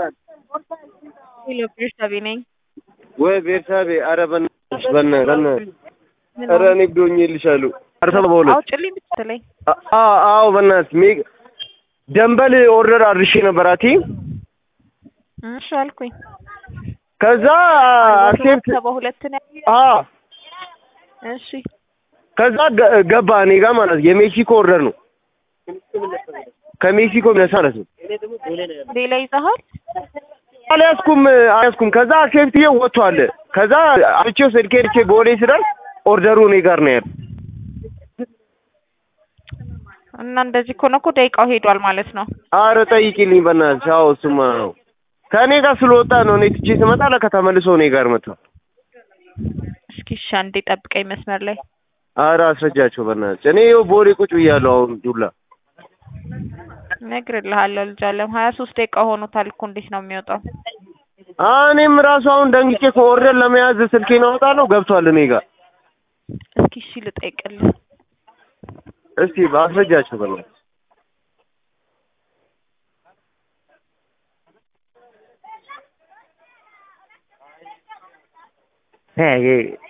ሄሎ ቤርሳቤ ነኝ። ወይ ቤርሳቤ፣ ኧረ በእናትሽ በእናትሽ በእናትሽ ኧረ እኔ ብዶኝልሻለሁ። አርሰባ በሁለት አውጭልኝ ብትለኝ አ- አዎ በእናትሽ ሜ ደንበል ኦርደር አድርሼ ነበር አቲ እሺ አልኩኝ። ከዛ አክሴፕት ሰባ ሁለት ነው። አ እሺ ከዛ ገ- ገባ እኔ ጋር ማለት ነው። የሜክሲኮ ኦርደር ነው ከሜክሲኮ የሚነሳ ማለት ነው። ሌላ ይዘሃል? አልያዝኩም አልያዝኩም። ከዛ አክሴፕት ይኸው ወጥቷል። ከዛ አብቼው ስልኬ ልቼ ቦሌ ስደርስ ኦርደሩ እኔ ጋር ነው ያለው። እና እንደዚህ ከሆነ እኮ ደቂቃው ሄዷል ማለት ነው። አረ ጠይቂልኝ በእናትሽ። አዎ እሱማ ነው ከእኔ ጋር ስለወጣ ነው። እኔ ትቼ ስመጣ ለካ ተመልሶ እኔ ጋር መጥቷል። እስኪ እሺ አንዴ ጠብቀኝ መስመር ላይ አረ አስረጃቸው በእናትሽ። እኔ ይኸው ቦሌ ቁጭ ብያለሁ አሁን ዱላ እነግርልሃለሁ። ልጅ አለም ሀያ ሶስት ደቂቃ ሆኖታል እኮ እንዴት ነው የሚወጣው? እኔም ራሱ አሁን ደንግጬ ከኦርደር ለመያዝ ስልኬን አወጣለሁ ገብቷል እኔ ጋር። እስኪ እሺ ልጠይቅልህ። እስቲ አስረጃቸው በእናትሽ። ሄይ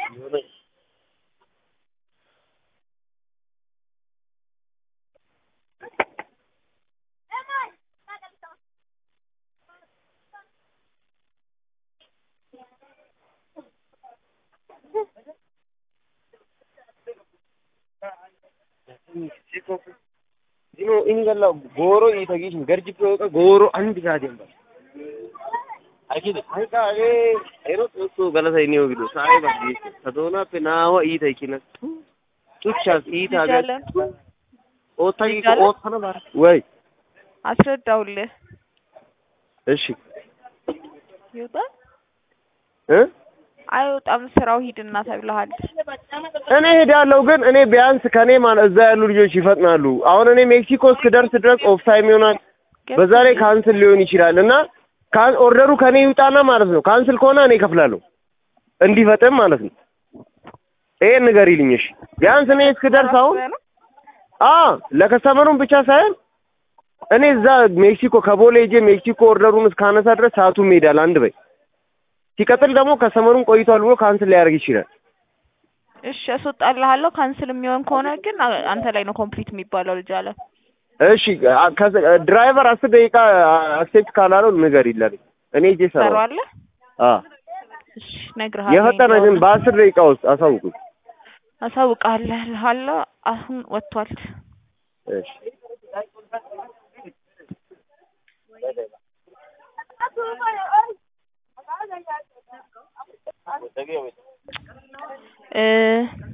Dino inni galla gooro iita gishin garjippe oqa gooro andi gaaden ba. Akide hayka hagee ero xoossoo galatay niyo gido sa'ay baggi ta doonaappe naawa iita ikkina ጩቻስ iita ልጅ hagaa አለም ootta ልጅ giiko አለ? oottana bara ወይ አስረዳውልህ እሺ ይወጣል እ አይወጣም ስራው ሂድና ተብለሃል። እኔ ሄዳለሁ ግን እኔ ቢያንስ ከኔ ማለት እዛ ያሉ ልጆች ይፈጥናሉ። አሁን እኔ ሜክሲኮ እስክደርስ ድረስ ኦፍ ታይም ይሆናል። በዛ ላይ ካንስል ሊሆን ይችላል እና ካን ኦርደሩ ከኔ ይውጣና ማለት ነው። ካንስል ከሆነ እኔ እከፍላለሁ እንዲፈጥም ማለት ነው። ይሄን ንገሪልኝ እሺ። ቢያንስ እኔ እስክደርስ አሁን አ ለከስተመሩም ብቻ ሳይሆን እኔ እዛ ሜክሲኮ ከቦሌ ሄጄ ሜክሲኮ ኦርደሩን እስካነሳ ድረስ ሰዓቱም ይሄዳል። አንድ በይ ሲቀጥል ደግሞ ከስተመሩን ቆይቷል ብሎ ካንስል ሊያደርግ ይችላል። እሺ አስወጣልሃለሁ። ካንስል የሚሆን ከሆነ ግን አ- አንተ ላይ ነው ኮምፕሊት የሚባለው። ልጅ አለም እሺ አ- ከዚ- ድራይቨር አስር ደቂቃ አክሴፕት ካላለው ንገር ይላል። እኔ ሄጄ እሰራዋለሁ። ሰራዋለህ? አ እሺ እነግርሃለሁ። የፈጠነ ግን በአስር ደቂቃ ውስጥ አሳውቁኝ። አሳውቅሃለሁ። አሁን ወጥቷል። እሺ እ